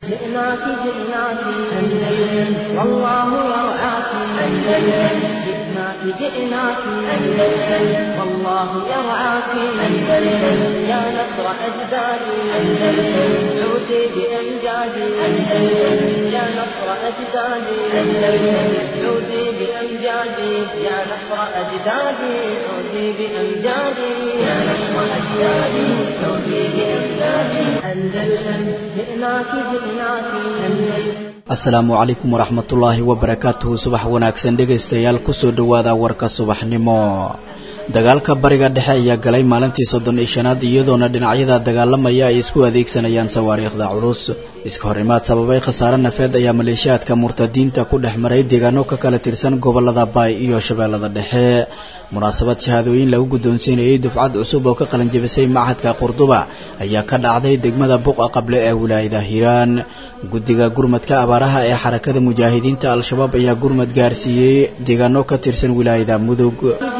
جئناك جئناك أندلس والله يرعاك أندلس جئناك جئناك أندلس والله يرعاك أندلس يا نصر أجدادي أندلس عودي بأمجادي أندلس يا نصر أجدادي أندلس عودي بأمجادي يا نصر أجدادي عودي بأمجادي يا نصر أجدادي عودي بأمجادي أندلس جئناك جئناك أندلس asalaamu calaykum waraxmatullaahi wabarakaatuhu subax wanaagsan dhegaystayaal kusoo dhowaada warka subaxnimo dagaalka bariga dhexe ayaa galay maalintii soddon iyo shanaad iyadoona dhinacyada dagaalamaya ay isku adeegsanayaan sawaariikhda culus iska horimaad sababay khasaare nafeed ayaa maleeshiyaadka murtadiinta ku dhex maray deegaano ka kala tirsan gobolada baay iyo shabeellada dhexe munaasabad shahaadooyin lagu guddoonsiinayay dufcad cusub oo ka qalanjabisay machadka qurduba ayaa ka dhacday degmada buqa qable ee wilaayada hiiraan guddiga gurmadka abaaraha ee xarakada mujaahidiinta al-shabaab ayaa gurmad gaarsiiyey deegaano ka tirsan wilaayada mudug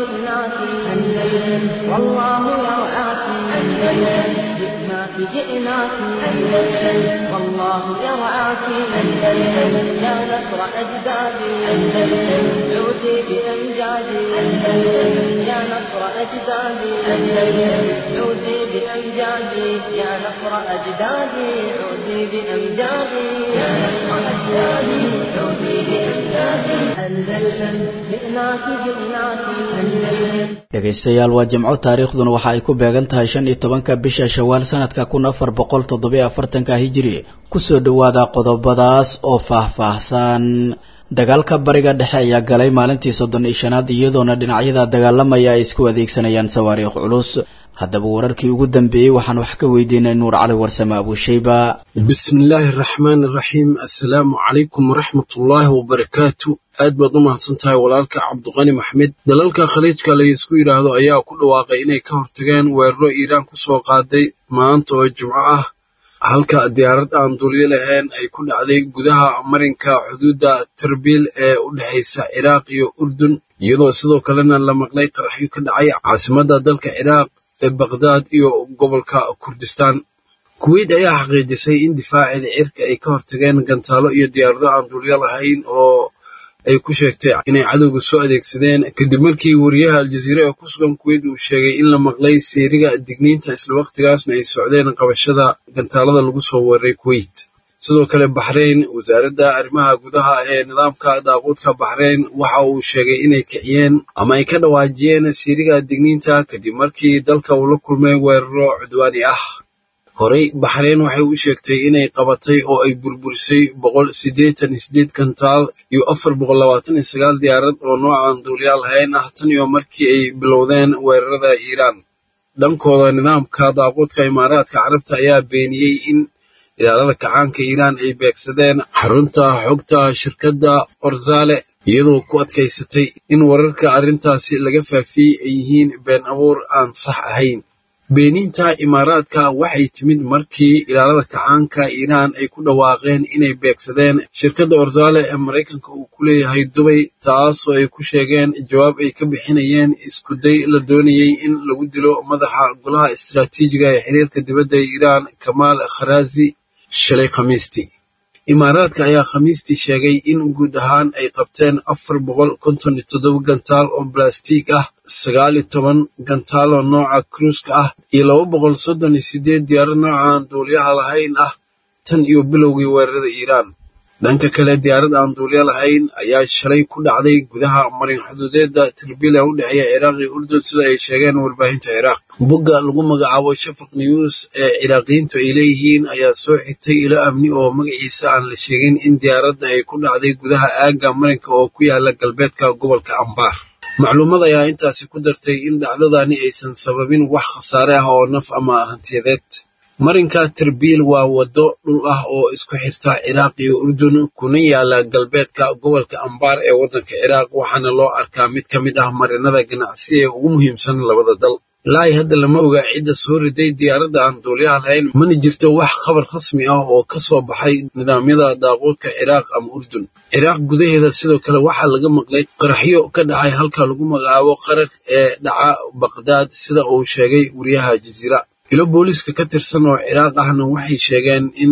جئناك أندلس والله يرعاك أندلس يا نصر أجدادي أندلس عودي بأمجادي أندلس يا نصر أجدادي أندلس عودي بأمجادي يا نصر أجدادي عودي بأمجادي يا نصر أجدادي عودي بأمجادي أندلس جئناك جئناك أندلس dhegaystayaal waa jimco taariikhduna waxa ay ku beegan tahay shan iyo tobanka bisha shawaal sanadka kun afar boqol toddobiyo afartanka hijiri kusoo dhowaada qodobadaas oo faah-faahsan dagaalka bariga dhexe ayaa galay maalintii soddon iyo shanaad iyadoona dhinacyada dagaalamaya ay isku adeegsanayaan sawaariikh culus haddaba wararkii ugu dambeeyey waxaan wax ka weydiinay nuur cali warsame abuushayba bismi illaahi araxmaan iraxiim assalaamu calaykum waraxmatullaahi wabarakaatu aad baad u mahadsan tahay walaalka cabduqani maxmed dalalka khaliijka laysku yidhaahdo ayaa ku dhawaaqay inay ka hortageen weeraro iiraan ku soo qaaday maanta oo jimco ah halka diyaarad aan duulyo lahayn ay ku dhacday gudaha marinka xuduudda tarbiil ee u dhexaysa ciraaq iyo urdun iyadoo sidoo kalena la maqlay qaraxyo ka dhacay caasimadda dalka ciraaq ee bakhdad iyo gobolka kurdistaan kuweyt ayaa xaqiijisay in difaaceeda cirka ay ka hortageen gantaalo iyo diyaarado aan duulyo lahayn oo ay ku sheegtay inay cadowga soo adeegsadeen kadib markii wariyaha aljaziira ee ku sugan kuweyt uu sheegay in la maqlay seeriga digniinta isla wakhtigaasna ay socdeen qabashada gantaalada lagu soo weeraray kuweyt sidoo kale baxrayn wasaaradda arrimaha gudaha ee nidaamka daaquudka baxrayn waxa uu sheegay inay kiciyeen ama ay ka dhawaajiyeen seeriga digniinta kadib markii dalka uu la kulmay weeraro cudwaani ah horey baxrayn waxay u sheegtay inay qabatay oo ay burburisay boqol siddeetan iyo siddeed gantaal iyo afar boqol labaatan iyo sagaal diyaarad oo noocan duuliyaal hayn ah tan iyo markii ay bilowdeen weerarada iiraan dhankooda nidaamka daaquudka imaaraadka carabta ayaa beeniyey in ilaalada kacaanka iiraan ay beegsadeen xarunta xogta shirkadda orzale iyadoo ku adkaysatay in wararka arrintaasi laga faafiyey ay yihiin been abuur aan sax ahayn beeniinta imaaraadka waxay timid markii ilaalada kacaanka iiraan ay ku dhawaaqeen inay beegsadeen shirkadda orzale ee maraykanka uu ku leeyahay dubay taasoo ay ku sheegeen jawaab ay ka bixinayeen iskuday la doonayey in lagu dilo madaxa golaha istiraatiijiga ee xiriirka dibadda ee iiraan kamaal kharaazi shalay khamiistii imaaraadka ayaa khamiistii sheegay in guud ahaan ay qabteen afar boqol konton iyo toddoba gantaal oo balastiig ah sagaal iyo toban gantaal oo nooca kruuska ah iyo laba boqol soddon iyo siddeed diyaarad noocan duuliyaha lahayn ah tan iyo bilowgii weerarada iiraan dhanka kale diyaarad aan duulyo lahayn ayaa shalay ku dhacday gudaha marin xuduudeedda tirbil ee u dhexeeya ciraaq iyo urdun sida ay sheegeen warbaahinta ciraaq bogga lagu magacaabo shafaq news ee ciraaqiyiintu ay leeyihiin ayaa soo xigtay ilo amni oo magaciisa aan la sheegin in diyaaradda ay ku dhacday gudaha aagga marinka oo ku yaala galbeedka gobolka ambaar macluumad ayaa intaasi ku dartay in dhacdadani aysan sababin wax khasaare ah oo naf ama hantiyadeed marinka tarbiil waa waddo dhul ah oo isku xirta ciraaq iyo urdun kuna yaala galbeedka gobolka ambaar ee waddanka ciraaq waxaana loo arkaa mid ka mid ah marinada ganacsi ee ugu muhiimsan labada dal ilaa hadda lama oga cidda soo riday diyaaradda aan duuliyaha lahayn mana jirto wax khabar rasmi ah oo ka soo baxay nidaamyada daaquudka ciraaq ama urdun ciraaq gudaheeda sidoo kale waxaa laga maqlay qaraxyo ka dhacay halka lagu magacaabo qaraq ee dhaca baqdaad sida uu sheegay wariyaha jaziira ilo booliiska ka tirsan oo ciraaq ahna waxay sheegeen in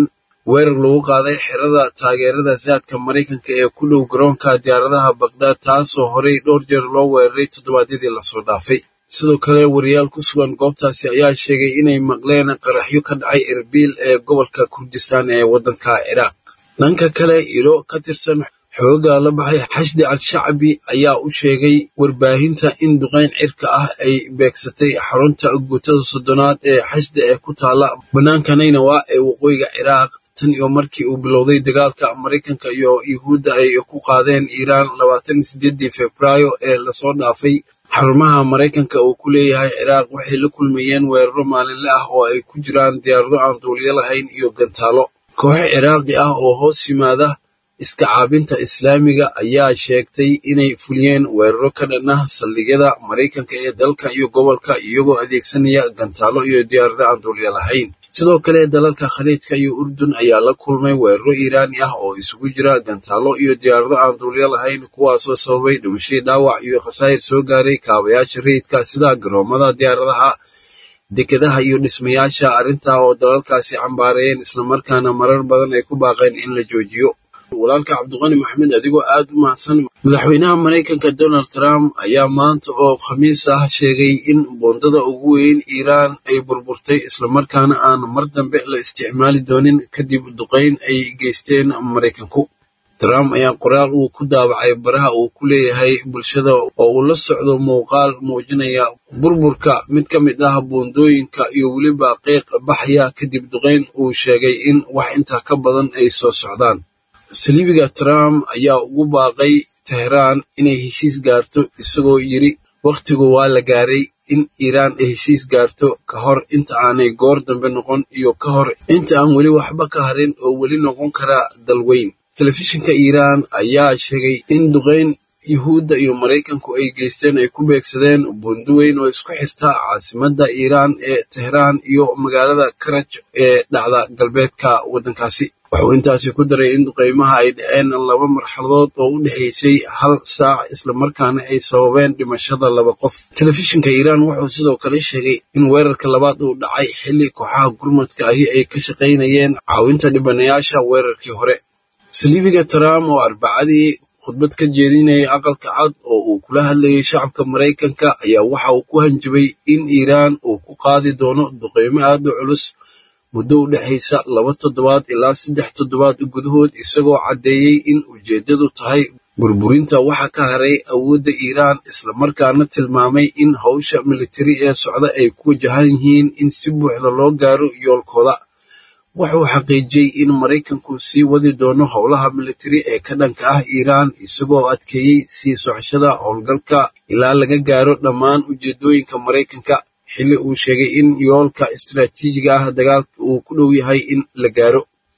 weerar lagu qaaday xerada taageerada saadka maraykanka ee ku dhow garoonka diyaaradaha bakhdad taasoo horey dhowr jeer loo weeraray toddobaadyadii lasoo dhaafay sidoo kale wariyaal ku sugan goobtaasi ayaa sheegay inay maqleen qaraxyo ka dhacay erbil ee gobolka kurdistan ee waddanka ciraaq dhanka kale ilo ka tirsan xooga la baxay xashdi al-shacbi ayaa u sheegay warbaahinta in duqayn cirka ah ay beegsatay xarunta guutada soddonaad ee xashdi ee ku taala bannaanka naynawa ee waqooyiga ciraaq tan iyo markii uu bilowday dagaalka maraykanka iyo yuhuudda ay ku qaadeen iiraan labaatan iyo sideedii februaayo ee lasoo dhaafay xarumaha maraykanka uu ku leeyahay ciraaq waxay la kulmayeen weeraro maalinle ah oo ay ku jiraan diyaarado aan duuliyo lahayn iyo gantaalo kooxo ciraaqi ah oo hoos yimaada iska caabinta islaamiga ayaa sheegtay inay fuliyeen weeraro ka dhan ah saldhigyada maraykanka ee dalka iyo gobolka iyagoo adeegsanaya gantaalo iyo diyaarado aan duuliyo lahayn sidoo kale dalalka khaliijka iyo urdun ayaa la kulmay weeraro iiraani ah oo isugu jira gantaalo iyo diyaarado aan duuliyo lahayn kuwaasoo sababay dhimashii dhaawac iyo khasaa'ir soo gaaray kaabayaasha rayidka sida garoomada diyaaradaha dekedaha iyo dhismayaasha arrintaa oo dalalkaasi cambaarayeen islamarkaana marar badan ay ku baaqeen in la joojiyo walaalka cabdiqani maxamed adigoo aad u mahadsan madaxweynaha maraykanka donald trump ayaa maanta oo khamiis ah sheegay in boondada ugu weyn iiraan ay burburtay islamarkaana aan mar dambe la isticmaali doonin kadib duqayn ay geysteen maraykanku trump ayaa qoraal uu ku daabacay baraha uu ku leeyahay bulshada oo uu la socdo muuqaal muujinaya burburka mid ka mid ah boondooyinka iyo weliba qeyq baxaya kadib duqayn uu sheegay in wax intaa ka badan ay soo socdaan saliibiga trump ayaa ugu baaqay teheraan inay heshiis gaarto isagoo yidri wakhtigu waa la gaaray in iiraan ay heshiis gaarto ka hor inta aanay goor dambe noqon iyo ka hor inta aan weli waxba ka harin oo weli noqon kara dalweyn telefishinka iiraan ayaa sheegay in duqayn yuhuudda iyo maraykanku ay geysteen ay ku beegsadeen buundo weyn oo isku xirta caasimadda iiraan ee teheraan iyo magaalada karaj ee dhacda galbeedka waddankaasi wuxuu intaasi ku daray in duqaymaha ay dhaceen laba marxaladood oo u dhexaysay hal saac islamarkaana ay sababeen dhimashada laba qof telefishinka iiraan wuxuu sidoo kale sheegay in weerarka labaad uu dhacay xilli kooxaha gurmadka ahi ay ka shaqaynayeen caawinta dhibanayaasha weerarkii hore saliibiga trump oo arbacadii khudbad ka jeedinayay aqalka cad oo uu kula hadlayay shacabka maraykanka ayaa waxa uu ku hanjabay in iiraan uu ku qaadi doono duqaymo aad u culus muddo u dhexaysa laba toddobaad ilaa saddex toddobaad gudahood isagoo caddeeyey in ujeeddadu tahay burburinta waxa ka haray awoodda iiraan islamarkaana tilmaamay in howsha militari ee socda ay ku wajahan yihiin in si buuxda loo gaaro yoolkooda wuxuu xaqiijiyey in maraykanku sii wadi doono howlaha militari ee ka dhanka ah iiraan isagoo adkeeyey sii socoshada howlgalka ilaa laga gaaro dhammaan ujeeddooyinka maraykanka xilli uu sheegay in yoolka istaraatiijiga ah dagaalka uu ku dhow yahay in la gaaro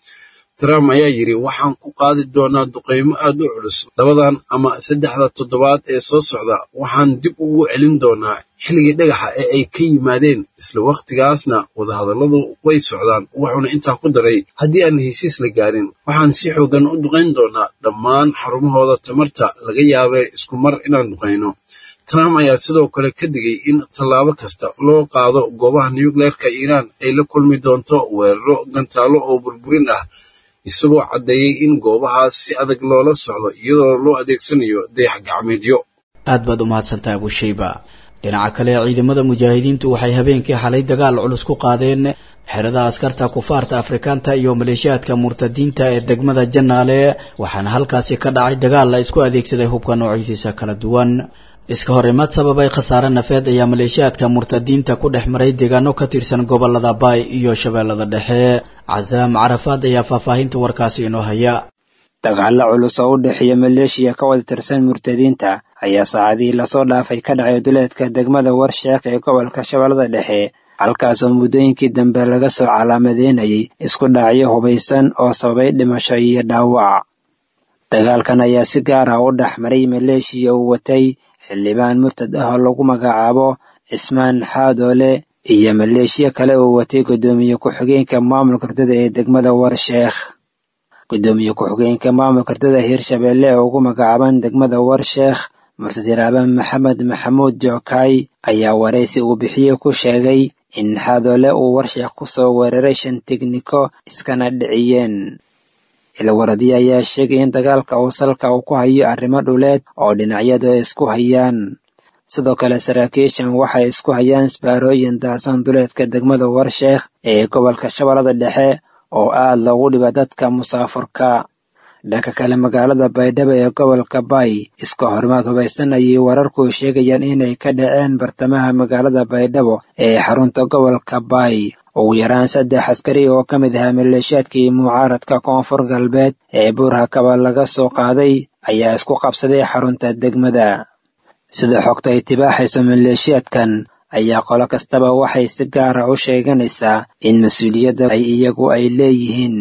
trump ayaa yidhi waxaan ku qaadi doonaa duqaymo aad u culus labadan ama saddexda toddobaad ee soo socda waxaan dib ugu celin doonaa xilligii dhagaxa ee ay ka yimaadeen isla wakhtigaasna wadahadalladu way socdaan wuxuuna intaa ku daray haddii aan heshiis la gaarin waxaan si xoogan u duqayn doonaa dhammaan xarumahooda tamarta laga yaabee isku mar inaan duqayno trump ayaa sidoo kale ka digay in tallaabo kasta loo qaado goobaha nucleerka iiraan ay la kulmi doonto weeraro gantaalo oo burburin ah isagoo caddeeyey in goobahaas si adag loola socdo iyadoo loo adeegsanayo dayax gacmeedyo aad baad u mahadsantaha abushayba dhinaca kale ciidamada mujaahidiintu waxay habeenkii xalay dagaal culus ku qaadeen xerada askarta kufaarta afrikaanta iyo maleeshiyaadka murtadiinta ee degmada janaale waxaana halkaasi ka dhacay dagaal la isku adeegsaday hubka noocyadiisa kala duwan iska horimaad sababay khasaare nafeed ayaa maleeshiyaadka murtadiinta ku dhex maray deegaano ka tirsan gobolada baay iyo shabeellada dhexe casaam carafaad ayaa faahfaahinta warkaasi inoo haya dagaalla culus oo u dhexeeya maleeshiya ka wada tirsan murtadiinta ayaa saacadihii lasoo dhaafay ka dhacay duleedka degmada warsheekh ee gobolka shabeellada dhexe halkaasoo muddooyinkii dambe laga soo calaamadeynayay isku dhacyo hubaysan oo sababay dhimasho iyo dhaawac dagaalkan ayaa si gaar ah u dhex maray maleeshiya uu watay xildhibaan murtad ah oo lagu magacaabo cismaan xaadoole iyo maleeshiya kale uu watay guddoomiye ku-xigeenka maamulka ardada ee degmada warsheekh guddoomiye ku-xigeenka maamulka ardada hirshabeelle ee ugu magacaaban degmada warsheekh murtad yaraaban maxamed maxamuud jockaay ayaa waraysi uu bixiyey ku sheegay in xaadoole uu warsheekh ku soo weeraray shan tegniko iskana dhiciyeen ilwaradyo ayaa sheegay in dagaalka uu salka uu ku hayo arrimo dhuleed oo dhinacyadu ay isku hayaan sidoo kale saraakiishan waxay isku hayaan isbaarooyin daasan duleedka degmada warsheekh ee gobolka shabeellada dhexe oo aad loogu dhiba dadka musaafurka dhanka kale magaalada baydhabo ee gobolka bay iska horimaad hubaysan ayay wararku sheegayaan inay ka dhaceen bartamaha magaalada baydhabo ee xarunta gobolka bay ugu yaraan saddex askari oo ka mid ahaa maleeshiyaadkii mucaaradka koonfur galbeed ee buurhakaba laga soo qaaday ayaa isku qabsaday xarunta degmada sida xogta ay tibaaxayso maleeshiyaadkan ayaa qolo kastaba waxay si gaara u sheeganaysaa in mas-uuliyadda ay iyagu ay leeyihiin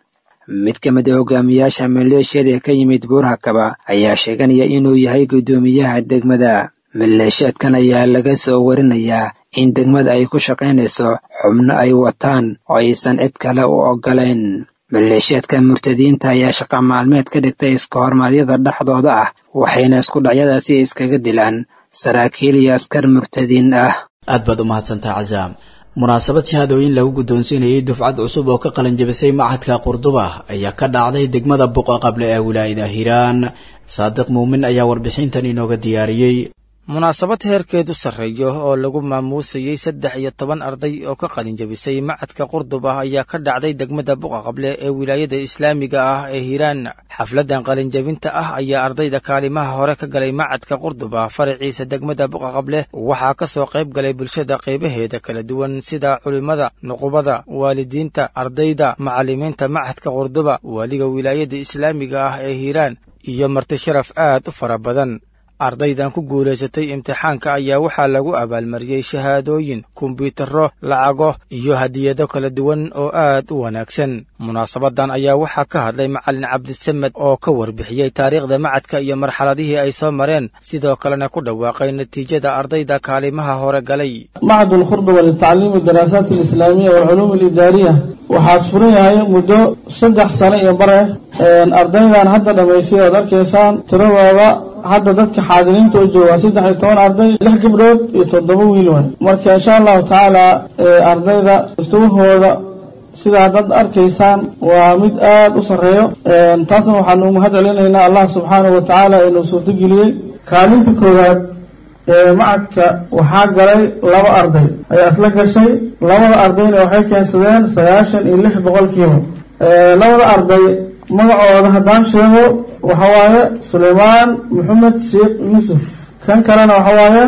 mid ka mid a hogaamiyaasha maleeshiyada ee ka yimid buurhakaba ayaa sheeganaya inuu yahay guddoomiyaha degmada maleeshiyaadkan ayaa laga soo warinayaa in degmada ay ku shaqaynayso xubno ay wataan oo aysan cid kale u oggolayn maleeshiyaadka murtadiinta ayaa shaqa maalmeed ka dhigtay iska hormaadyada dhexdooda ah waxayna isku dhacyadaasi iskaga dilaan saraakiil iyo askar murtadiin ah aad baad u mahadsantaa casaam munaasabad shahaadooyin lagu guddoonsiinayay dufcad cusub oo ka qalin jabisay machadka qurduba ayaa ka dhacday degmada buqa qable ee wilaayada hiiraan saadiq muumin ayaa warbixintan inooga diyaariyey munaasabad heerkeedu sarreeyo oo lagu maamuusayey saddex iyo toban arday oo ka qalin jabisay macadka qurdub ah ayaa ka dhacday degmada buqa qable ee wilaayada islaamiga ah ee hiiraan xafladdan qalinjabinta ah ayaa ardayda kaalimaha hore ka galay macadka qurdub ah faraciisa degmada buqa qable waxaa ka soo qayb galay bulshada qaybaheeda kala duwan sida culimmada nuqubada waalidiinta ardayda macallimiinta macadka qurduba waaliga wilaayada islaamiga ah ee hiiraan iyo marti sharaf aad u fara badan ardaydan ku guulaysatay imtixaanka ayaa waxaa lagu abaalmariyey shahaadooyin kombyuutarro lacago iyo hadiyado kala duwan oo aad u wanaagsan munaasabadan ayaa waxaa ka hadlay macallin cabdisamed oo ka warbixiyey taariikhda macadka iyo marxaladihii ay soo mareen sidoo kalena ku dhawaaqay natiijada ardayda kaalimaha hore galay macad alkhurduba litacliimi daraasaat alislaamiya waalculuum alidaariya waxaas furan yahay muddo saddex sano iyo bare ardaydan hadda dhammaysay oad arkaysaan tiradooda hadda dadka xaadiriinta u jooga waa saddex iyo toban arday lix gabdhood iyo toddoba wiil waay marka insha allahu tacaala ardayda istugahooda sidaa dad arkaysaan waa mid aad u sarreeyo taasna waxaanu mahad celinaynaa allah subxaanahu wa tacaala inuu suurtogeliyey kaalinta koowaad ee macadka waxaa galay laba arday ayaa isla gashay labada ardayna waxay keensadeen sagaashan iyo lix boqolkiiba labada arday magacooda haddaan sheego waxa waaye sulaymaan maxamed sheekh yuusuf kan kalena waxa waaye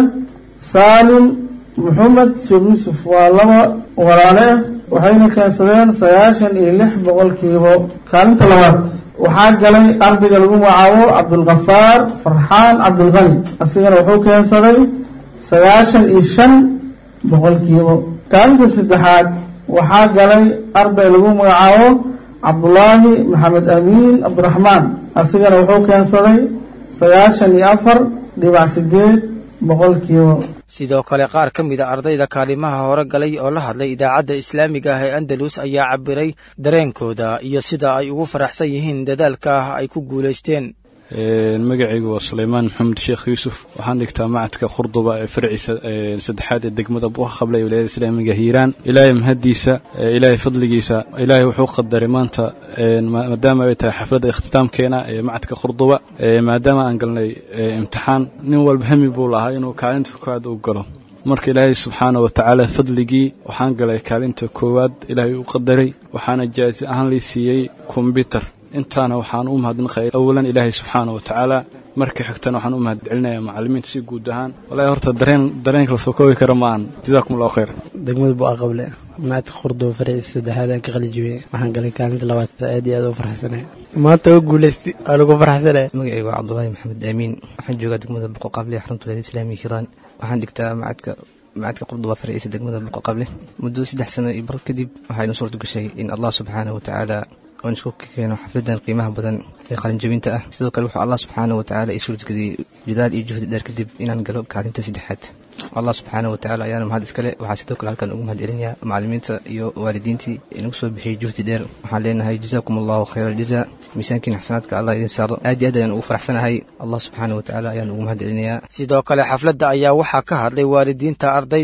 saalim maxamed sheekh yuusuf waa laba walaale ah waxayna keensadeen sagaashan iyo lix boqolkiiba kaalinta labaad waxaa galay ardayga lagu magacaabo cabdulkafaar farxaan cabdulqani asigana wuxuu keensaday sagaashan iyo shan boqolkiiba kaalinta saddexaad waxaa galay arday lagu magacaabo cabdulaahi maxamed amiin cabdiraxmaan asigana wuxuu keensaday sagaashan iyo afar dhibac sideed boqolkiiba sidoo kale qaar ka mid a ardayda kaalimaha hore galay oo la hadlay idaacadda islaamiga ah ee andalus ayaa cabiray dareenkooda iyo sida ay ugu faraxsan yihiin dadaalka ah ay ku guulaysteen magacaygu waa sulaymaan maxamed sheekh yuusuf waxaan dhigtaa macadka khurduba ee farciisa saddexaad ee degmada buqa qable ee wilaayada islaamiga hiiraan ilaahay mahaddiisa ilaahay fadligiisa ilaahay wuxuu qadaray maanta maadaama ay tahay xafladda ikhtisaamkeena ee macadka khurduba maadaama aan galnay imtixaan nin walba hami buu lahaa inuu kaalinta koowaad u galo marka ilaahay subxaana wa tacaala fadligii waxaan galay kaalinta koowaad ilaahay u qadaray waxaana jaasi ahaan lii siiyey kombyutar intaana waxaan u mahadnaqay awalan ilaahay subxaana wa tacaala marka xigtana waxaan u mahad celinaya macallimiinta si guud ahaan walahi horta dareen dareenka la soo koobi kara maahan jazaakum allahu khayr degmada bu'a qable maadka khurduba faraciisa saddexaad aan ka qalijibiyey waxaan galay kaalinta labaad aad iyo aad u farxsanay maanta oo guulaystay waa lagu farxsanay magacaygu waa cabdulaahi maxamed aamiin waxaan joogaa degmada buqa qable xarunta wilaayada islaamiga hiiraan waxaan dhigtaa macadka macadka qurduba faraciisa degmada buqa qable muddo saddex sano iyo bar kadib waxaynu suurta gashay in allah subxaanahu wa tacaala oon isku keeno xafladan qiimaha badan ee qalinjabinta ah sidoo kale wuxuu allah subxaana wa tacaala ii suurtagediyey jadaal iyo juhdi dheer kadib inaan galo kaalinta saddexaad allah subxaana wa tacala ayaana mahad iskale waxaa sidoo kale halkan ugu mahad celinayaa macallimiinta iyo waalidiintii inagu soo bixiyey juhdi dheer waxaan leenahay jazaakum allahu khayra aljaza miisaankiina xasanaadka allah idin saaro aad iyo aad ayaan ugu faraxsanahay allah subxaana wa tacala ayaan ugu mahad celinayaa sidoo kale xafladda ayaa waxaa ka hadlay waalidiinta ardayda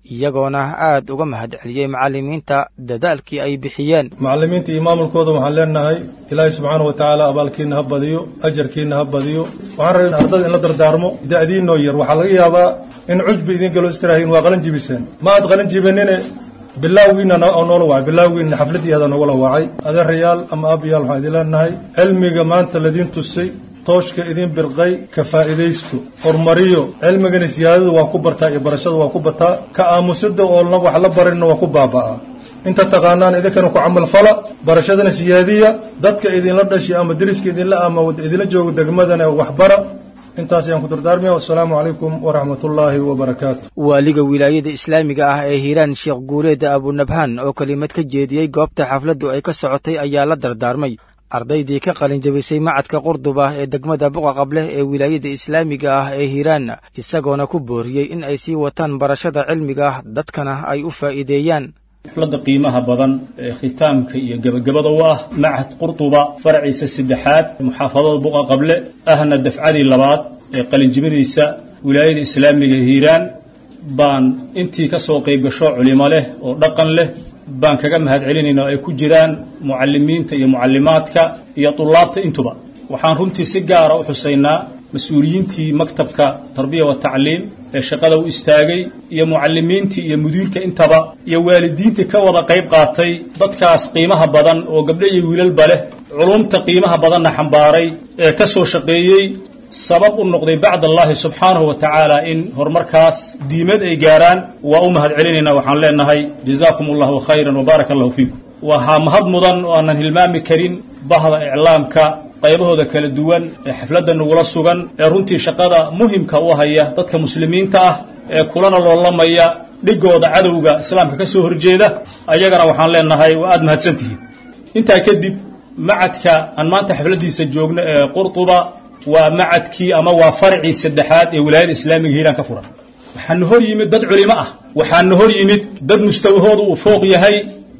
iyagoona aad uga mahad celiyey macallimiinta dadaalkii ay bixiyeen macallimiinta iyo maamulkooda waxaan leenahay ilaahay subxaana wa tacaala abaalkiina ha badiyo ajarkiina ha badiyo waxaan rabay ardada in la dardaarmo da'diinoo yar waxaa laga yaabaa in cujbi idin galo istiraahiin waa qalin jibiseen ma aad qalin jibinine bilaawgiina oo noola wacay bilaawgiina xafladdii aada noogala wacay adeerayaal ama aabayaal waxaan idin leenahay cilmiga maanta ladiin tusay tooshka idin birqay ka faa'iidaysto horumariyo cilmigana siyaadada waa ku bartaa iyo barashada waa ku bataa ka aamusida oo wax la barinna waa ku baaba'aa inta taqaanaan idinkana ku camal fala barashadana siyaadiya dadka idinla dhashay ama deriska idinla ama idinla jooga degmadana waxbara intaas ayaan ku dardaarmaya wassalaamu calaykum waraxmatullaahi wabarakaatu waaliga wilaayada islaamiga ah ee hiiraan sheekh guuleed abunabhaan oo kelimad ka jeediyey goobta xafladdu ay ka socotay ayaa la dardaarmay ardaydii ka qalin jabisay macadka qurduba ee degmada buqaqableh ee wilaayada islaamiga ah ee hiiraan isagoona ku booriyey in ay sii wataan barashada cilmiga ah dadkana ay u faa'iideeyaan xafladda qiimaha badan ee khitaamka iyo gebagabada u ah macad qurduba faraciisa saddexaad muxaafadada buqa qable ahna dafcadii labaad ee qalinjibinaysa wilaayada islaamiga hiiraan baan intii ka soo qayb gasho culimo leh oo dhaqan leh baan kaga mahad celinayna oo ay ku jiraan mucalimiinta iyo mucallimaadka iyo tulaabta intuba waxaan runtii si gaara u xusaynaa mas-uuliyiintii maktabka tarbiya wa tacliim ee shaqada u istaagay iyo mucalimiintii iyo mudiirka intaba iyo waalidiintii ka wada qayb qaatay dadkaas qiimaha badan oo gabdho iyo wiilalba leh culumta qiimaha badanna xambaaray ee ka soo shaqeeyey sabab u noqday bacd allaahi subxaanahu wa tacaala in horumarkaas diimad ay gaaraan waa u mahad celinaynaa waxaan leenahay jazaakum allahu khayran wa baaraka allahu fiikum waxaa mahad mudan oo aanan hilmaami karin bahda iclaamka qaybahooda kala duwan ee xafladda nagula sugan ee runtii shaqada muhimka u haya dadka muslimiinta ah ee kulana loolamaya dhigooda cadowga islaamka ka soo horjeeda ayagana waxaan leenahay waa aad mahadsantihiin intaa kadib macadka aan maanta xafladdiisa joogno ee qurtuba waa macadkii ama waa farcii saddexaad ee wilaayada islaamiga hiiraan ka furan waxaana hor yimid dad culimo ah waxaana hor yimid dad mustawahooda uu fooq yahay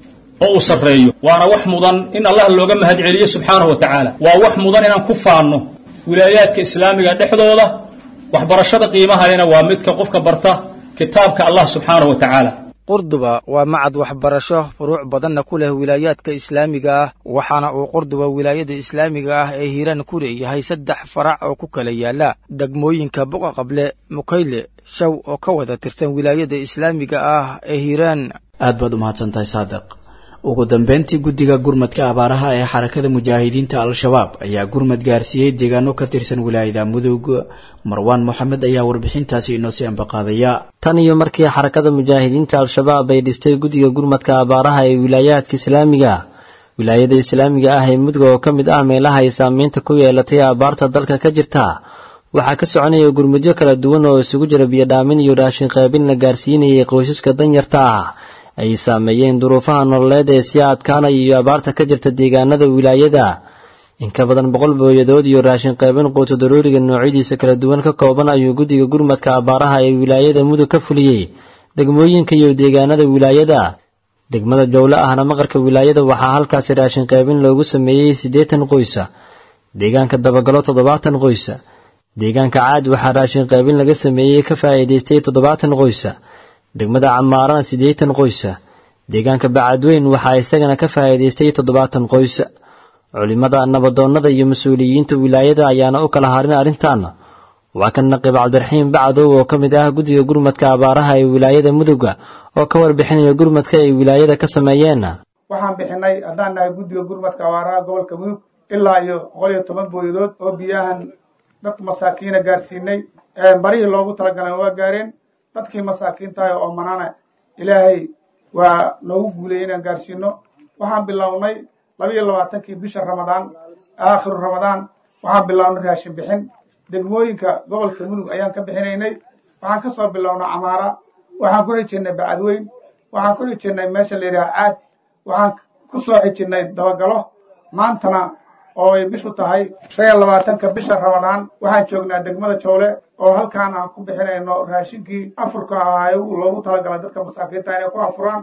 oo uu sarreeyo waana wax mudan in allah looga mahad celiyo subxaanahu wa tacaala waa wax mudan inaan ku faanno wilaayaadka islaamiga dhexdooda waxbarashada qiimahalena waa midka qofka barta kitaabka allah subxaanahu wa tacaala qurduba waa macad waxbarasho furuuc badanna ku leh wilaayaadka islaamiga ah waxaana uu qurduba wilaayada islaamiga ah ee hiiraan ku leeyahay saddex farac oo ku kala yaala degmooyinka buqa qable mukayle shaw oo ka wada tirsan wilaayada islaamiga ah ee hiiraan aad baad u mahadsantahay saadiq ugu dambeyntii guddiga gurmadka abaaraha ee xarakada mujaahidiinta al-shabaab ayaa gurmad gaarsiiyey deegaano ka tirsan wilaayada mudug marwaan moxamed ayaa warbixintaasi inoo sii ambaqaadaya tan iyo markii xarakada mujaahidiinta al-shabaab ay dhistay guddiga gurmadka abaaraha ee wilaayaadka islaamiga wilaayada islaamiga ah ee mudug oo ka mid ah meelaha ay saameynta ku yeelatay abaarta dalka ka jirta waxaa ka soconaya gurmudyo kala duwan oo isugu jira biyodhaamin iyo raashin qaybin la gaarsiinayay qoysaska danyarta ah ay saameeyeen duruufaha nololeed ee sii adkaanaya iyo abaarta ka jirta deegaanada wilaayada in ka badan boqol booyadood iyo raashin qaybin quuto daruuriga noocyadiisa kala duwan ka kooban ayuu guddiga gurmadka abaaraha ee wilaayada mudug ka fuliyey degmooyinka iyo deegaanada wilaayada degmada jowle ahna maqarka wilaayada waxaa halkaasi raashin qaybin loogu sameeyey siddeetan qoysa deegaanka dabagalo toddobaatan qoysa deegaanka caad waxaa raashin qaybin laga sameeyey ka faa'iidaystay toddobaatan qoysa degmada camaarana siddeetan qoysa deegaanka bacadweyn waxaa isagana ka faa'iidaystay toddobaatan qoysa culimada nabadoonnada iyo mas-uuliyiinta wilaayada ayaana u kala harin arrintan waa kan naqiib cabdiraxiim bacdow oo ka mid ah guddiga gurmadka abaaraha ee wilaayada muduga oo ka warbixinaya gurmadka ay wilaayada ka sameeyeen waxaan bixinay haddaan nahay guddiga gurmadka abaaraha gobolka mudug ilaa iyo boqol iyo toban booyadood oo biyahan dadka masaakiina gaarsiinay barihii loogu talagalana waa gaareen dadkii masaakiintahay oo manana ilaahay waa noogu guulayay inaan gaarsiino waxaan bilownay laba iyo labaatankii bisha ramadaan aakhiru ramadaan waxaan bilownay raashin bixin degmooyinka gobolka mudug ayaan ka bixinaynay waxaan ka soo bilownay camaara waxaan ku xijinnay bacadweyn waxaan ku xijinnay meesha la yidhaha caad waxaan ku soo xijinnay dabagalo maantana oo ay bishu tahay shan iyo labaatanka bisha ramadaan waxaan joognaa degmada joole oo halkaan aan ku bixinayno raashinkii afurka ahaa loogu talagalay dadka masaakiinta inay ku afuraan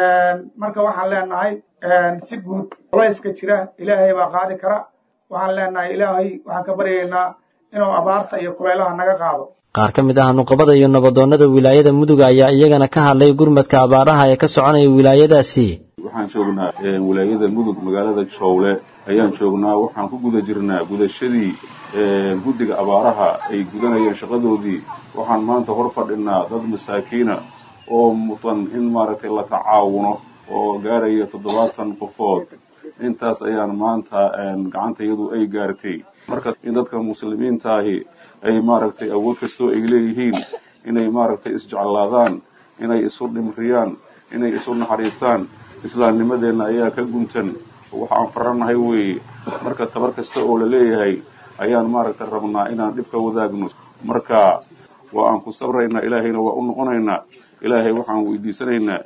marka waxaan leenahay si guud culayska jira ilaahay baa qaadi kara waxaan leenahay ilaahay waxaan ka baryaynaa inuu abaarta iyo kulaylaha naga qaado qaar ka mid ah nuqabada iyo nabadoonnada wilaayada mudug ayaa iyagana ka hadlay gurmadka abaaraha ee ka soconaya wilaayadaasi waxaan joognaa wilaayada mudug magaalada jowle ayaan joognaa waxaan ku guda jirnaa gudashadii guddiga abaaraha ay gudanayeen shaqadoodii waxaan maanta hor fadhinaa dad masaakiina oo mudan in maaragtay la tacaawuno oo gaaraya toddobaatan qofood intaas ayaan maanta gacantayadu ay gaartay marka in dadka muslimiintaahi ay maaragtay awood kastoo ay leeyihiin inay maaragtay isjeclaadaan inay isu dhimriyaan inay isu naxariistaan islaamnimadeenna ayaa ka guntan waxaan faranahay weeye marka tabar kasta oo la leeyahay ayaan maaragtay rabnaa inaan dhibka wadaagno marka waa aan ku sabraynaa ilaahayna waa u noqonaynaa ilaahay waxaan weydiisanaynaa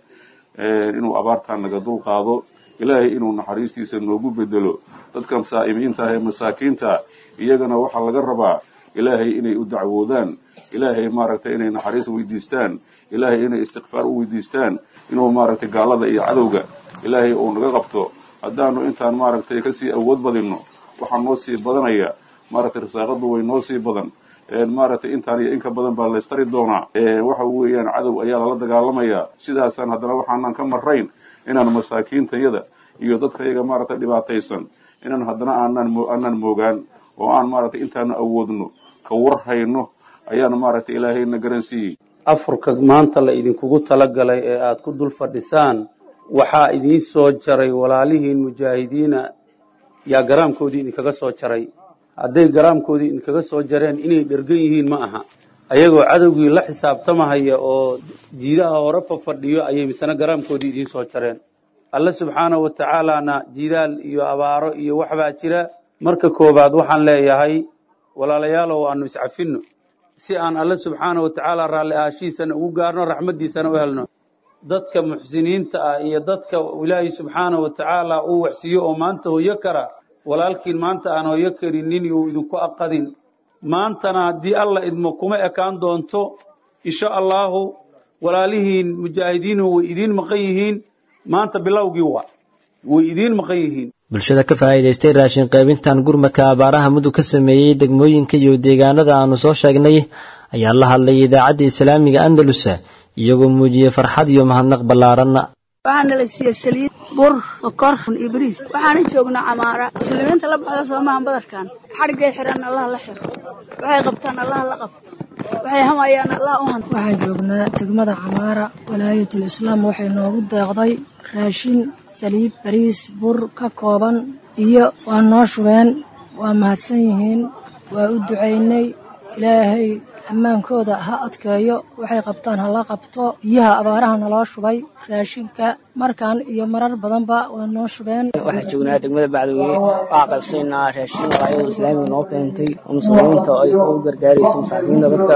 inuu abaartaan naga dul qaado ilaahay inuu naxariistiisa noogu bedelo dadka saa'imiinta ah ee masaakiinta iyagana waxaa laga rabaa ilaahay inay u dacwoodaan ilaahay maaragtay inay naxariis weydiistaan ilaahay inay istikfaar u weydiistaan inuu maaragtay gaalada iyo cadowga ilaahay uu naga qabto haddaanu intaan maaragtay kasii awood badinno waxaa noo sii badanaya maaragtay risaaqadu way noo sii badan maaragtay intaan iyo inka badan baa laystari doonaa waxa weeyaan cadow ayaa lala dagaalamayaa sidaasaan haddana waxaanan ka marrayn inaan masaakiintayada iyo dadkayaga maaragtay dhibaataysan inaan haddana aanaan aanaan moogaan oo aan maaragtay intaanu awoodno ka war hayno ayaan maaragtay ilaahayna garansiiyey afurka maanta la idinkugu talagalay ee aad ku dul fadhisaan waxaa idiin soo jaray walaalihiin mujaahidiina yaa garaamkoodii idinkaga soo jaray hadday garaamkoodii idinkaga soo jareen inay dhergan yihiin ma aha ayagoo cadowgii la xisaabtamahaya oo jiidaha hore fafadhiyo ayay misena garaamkoodii idiin soo jareen alle subxaanahu wa tacaalaana jidaal iyo abaaro iyo waxbaa jira marka koowaad waxaan leeyahay walaalayaalow aanu iscafinno si aan alle subxaanahu wa tacaala raalli ahaashiisana ugu gaarno raxmaddiisana u helno dadka muxsiniinta ah iyo dadka ilaahay subxaanahu wa tacaala uu waxsiiyo oo maanta hoyo kara walaalkiin maanta aan hoyo karinin yuu idinku aqadin maantana haddii alla idmo kuma ekaan doonto insha allaahu walaalihiin mujaahidiinuhu way idiin maqan yihiin maanta bilowgii waa way idiin maqan yihiin bulshada ka faa'iidaystay raashin qaybintan gurmadka abaaraha mudug ka sameeyey degmooyinka iyo deegaanada aanu soo sheegnay ayaa la hadlay idaacadda islaamiga andalus iyagoo muujiyey farxad iyo mahadnaq ballaaranna waxaana la siiyey saliid bur sokor iyo bariis waxaana joognaa camaara muslimiinta la baxda soomahan badarkan xadhiggay xiran allah la xiro waxay qabtaan allah la qabto waxay hamayaan allah u hanto waxaan joognaa degmada camaara walaayatul islaam waxay noogu deeqday raashin saliid bariis bur ka kooban iyo waa noo shubeen waa mahadsan yihiin waa u ducaynay ilaahay ammaankooda ha adkeeyo waxay qabtaan hala qabto biyaha abaaraha naloo shubay raashinka markan iyo marar badanba waa noo shubeen waxaa joognaa degmada bacdweyne waxaa qaybsanaynaa raashin walaayada islaamiga noo keentay oo muslimiinta ay u gargaarayso masaakiinta dadka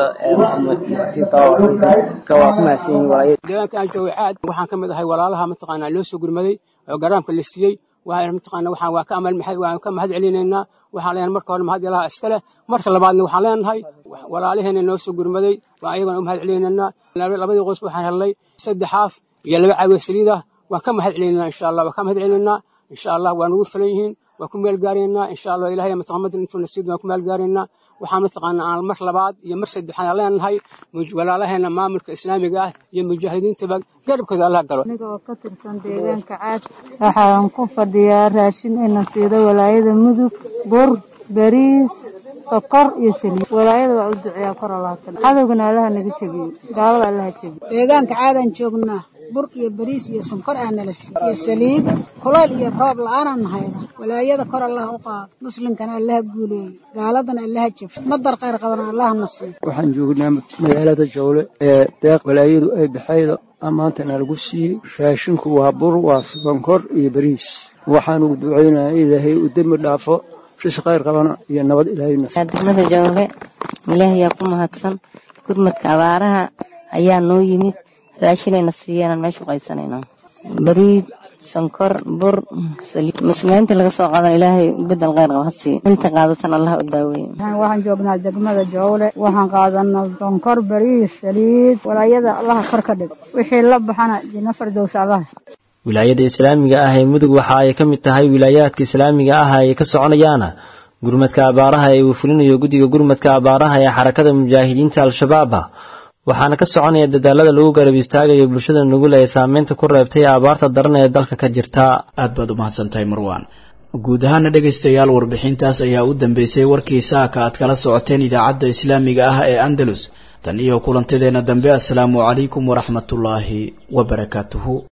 matiinta waa ku mahadsan yihin walaayada deegaanka aan joogay caad waxaan ka mid ahay walaalaha mataqaanaa loo soo gurmaday oo garaamka la siiyey waxaan mataqaana waxaan waa ka amal maxay waan ka mahad celinaynaa waxaan leenahay marka hore mahad ilaha iska leh marka labaadna waxaan leenahay walaaliheena noo soo gurmaday waa ayagana u mahad celinaynaa labadii qoys waxaan helnay saddex haaf iyo laba caawiya saliid ah waan ka mahad celinaynaa insha allah waan ka mahad celinaynaa insha allah waa nagu filan yihiin waan ku meel gaaraynaa insha allah ilahay mataqamadin intuu nasiid waan ku meel gaaraynaa waxaan mataqaana aan mar labaad iyo mar saddexaad leenahay walaalaheena maamulka islaamiga ah iyo mujaahidiintaba garabkooda allah galo aniga oo ka tirsan deegaanka caad waxaan ku fadhiyaa raashin ina siido walaayada mudug bur bariis sokor iyo saliid walaayada waa u duceeyaa kor alaatan cadowgana allaha naga jebiyo gaalada allaha jebiyo deegaanka caadaan joognaa bur iyo bariis iyo sonkor aa nala siiy iyo saliid kuleyl iyo roob la-aanaan nahayda walaayada kor allah u qaado muslimkana allaha guuleeyo gaaladana allaha jabsho madar khayr qabana allaha na siiyo waxaan joognaa magaalada jowle ee deeq walaayadu ay baxayda maantana lagu siiyey raashinku waa bur waa sonkor iyo bariis waxaanu ducaynayaa ilaahay u dembi dhaafo ris khayr qabana iyo nabad ilaahayna degmada jowle ilaahayaa ku mahadsan gurmadka abaaraha ayaa noo yimid raashinayna siiyeenaan meesha u qaybsanayno bariid sonkor bur saliid muslimiinta laga soo qaadan ilaahay bedel khayr qaba ha siiyo inta qaadatan allah u daaweeye waxaan joognaa degmada jowle waxaan qaadanaa sonkor bariis saliid walaayada allaha kor ka dhig wixii la baxana jina fardows allaha wilaayada islaamiga ah ee mudug waxa ay ka mid tahay wilaayaadka islaamiga ah ay ka soconayaan gurmadka abaaraha ee uu fulinayo guddiga gurmadka abaaraha ee xarakada mujaahidiinta al-shabaab waxaana ka soconaya dadaalada lagu garab istaagayo bulshada nugul ee saameynta ku reebtay abaarta daran ee dalka ka jirta aad baad u mahadsantahay marwaan guud ahaana dhegaystayaal warbixintaas ayaa u dambeysay warkii saaka aad kala socoteen idaacadda islaamiga ah ee andalus tan iyo kulantadeenna dambe assalaamu calaykum waraxmatullaahi wabarakaatuhu